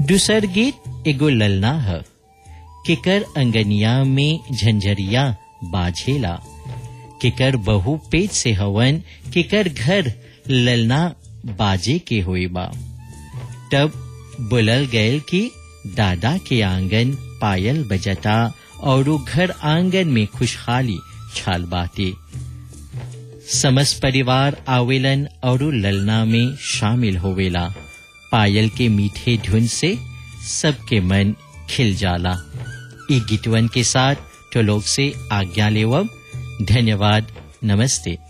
दूसर गीत एगो ललना है केकर अंगनिया में झंझरिया बाझेला केकर बहु पेट से हवन केकर घर ललना बाजे के होई बा तब बुलल गयल कि दादा के आंगन पायल बजता और घर आंगन में खुशहाली छाल बाते समस्त परिवार आवेलन और ललना में शामिल होवेला पायल के मीठे धुन से सबके मन खिल जाला ई गीतवन के साथ तो लोग से आज्ञा लेवब धन्यवाद नमस्ते